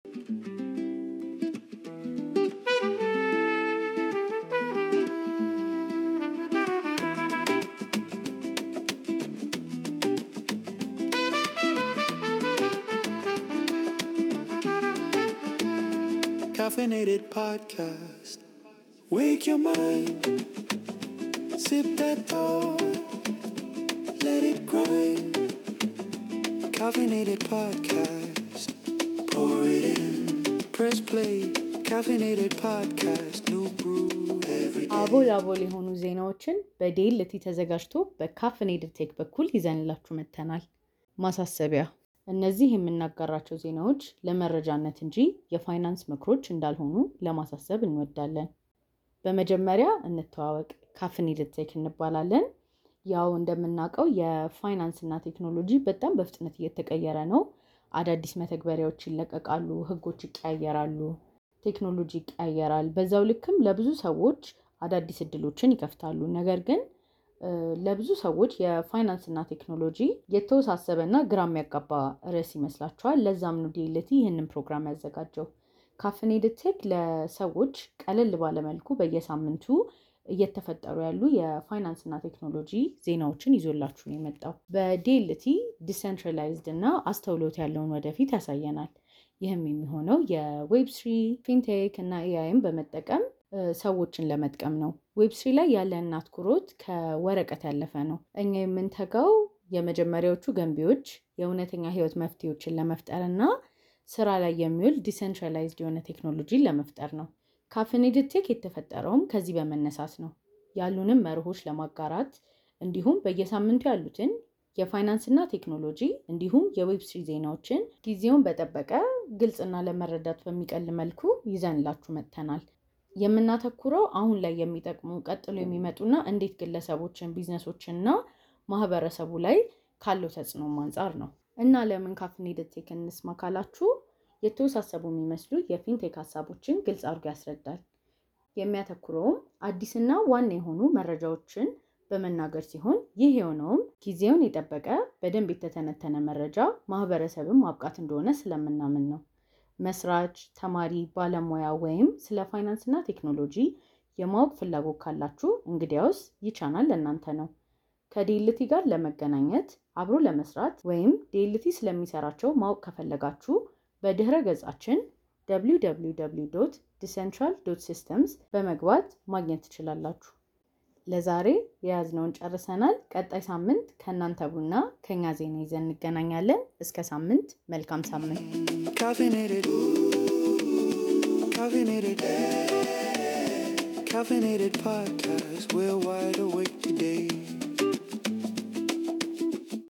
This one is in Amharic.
Caffeinated podcast. Wake your mind. Sip that thought. Let it grind. Caffeinated podcast. Pour it in. Press play. Caffeinated podcast. New brew every day. አቦል አቦል የሆኑ ዜናዎችን በዴልቲ ተዘጋጅቶ በካፍኔድድ ቴክ በኩል ይዘንላችሁ መጥተናል። ማሳሰቢያ፣ እነዚህ የምናጋራቸው ዜናዎች ለመረጃነት እንጂ የፋይናንስ ምክሮች እንዳልሆኑ ለማሳሰብ እንወዳለን። በመጀመሪያ እንተዋወቅ። ካፍኔድድ ቴክ እንባላለን። ያው እንደምናውቀው የፋይናንስ እና ቴክኖሎጂ በጣም በፍጥነት እየተቀየረ ነው። አዳዲስ መተግበሪያዎች ይለቀቃሉ፣ ህጎች ይቀያየራሉ፣ ቴክኖሎጂ ይቀያየራል። በዛው ልክም ለብዙ ሰዎች አዳዲስ እድሎችን ይከፍታሉ። ነገር ግን እ፣ ለብዙ ሰዎች የፋይናንስ እና ቴክኖሎጂ የተወሳሰበ እና ግራ የሚያጋባ ርዕስ ይመስላቸዋል። ለዛም ነው ዲኤልቲ ይህንን ፕሮግራም ያዘጋጀው። ካፍኔድድ ቴክ ለሰዎች ቀለል ባለመልኩ በየሳምንቱ እየተፈጠሩ ያሉ የፋይናንስ እና ቴክኖሎጂ ዜናዎችን ይዞላችሁ ነው የመጣው። በዲኤልቲ ዲሰንትራላይዝድ እና አስተውሎት ያለውን ወደፊት ያሳየናል። ይህም የሚሆነው የዌብ ስሪ ፊንቴክ እና ኤአይን በመጠቀም እ፣ ሰዎችን ለመጥቀም ነው። ዌብ ስሪ ላይ ያለን አትኩሮት ከወረቀት ያለፈ ነው። እኛ የምንተጋው የመጀመሪያዎቹ ገንቢዎች የእውነተኛ ህይወት መፍትሄዎችን ለመፍጠር እና ስራ ላይ የሚውል ዲሰንትራላይዝድ የሆነ ቴክኖሎጂን ለመፍጠር ነው። ካፍኔድድ ቴክ የተፈጠረውም ከዚህ በመነሳት ነው። ያሉንም መርሆች ለማጋራት እንዲሁም በየሳምንቱ ያሉትን የፋይናንስና ቴክኖሎጂ እንዲሁም የዌብ ስሪ ዜናዎችን ጊዜውን በጠበቀ ግልጽና ለመረዳት በሚቀል መልኩ ይዘንላችሁ መጥተናል። የምናተኩረው አሁን ላይ የሚጠቅሙ ቀጥሎ የሚመጡና እንዴት ግለሰቦችን፣ ቢዝነሶችንና ማህበረሰቡ ላይ ካለው ተጽዕኖም አንጻር ነው እና ለምን ካፍኔድድ ቴክ እንስማ ካላችሁ የተወሳሰቡ የሚመስሉ የፊንቴክ ሀሳቦችን ግልጽ አድርጎ ያስረዳል። የሚያተኩረውም አዲስና ዋና የሆኑ መረጃዎችን በመናገር ሲሆን ይህ የሆነውም ጊዜውን የጠበቀ በደንብ የተተነተነ መረጃ ማህበረሰብን ማብቃት እንደሆነ ስለምናምን ነው። መስራች፣ ተማሪ፣ ባለሙያ ወይም ስለ ፋይናንስ እና ቴክኖሎጂ የማወቅ ፍላጎት ካላችሁ እንግዲያውስ ይህ ቻናል ለእናንተ ነው። ከዲኤልቲ ጋር ለመገናኘት አብሮ ለመስራት ወይም ዲኤልቲ ስለሚሰራቸው ማወቅ ከፈለጋችሁ በድህረ ገጻችን www ዲሰንትራል ሲስተምስ በመግባት ማግኘት ትችላላችሁ። ለዛሬ የያዝነውን ጨርሰናል። ቀጣይ ሳምንት ከእናንተ ቡና ከኛ ዜና ይዘን እንገናኛለን። እስከ ሳምንት፣ መልካም ሳምንት። Caffeinated. Caffeinated. Caffeinated podcast. We're wide awake today.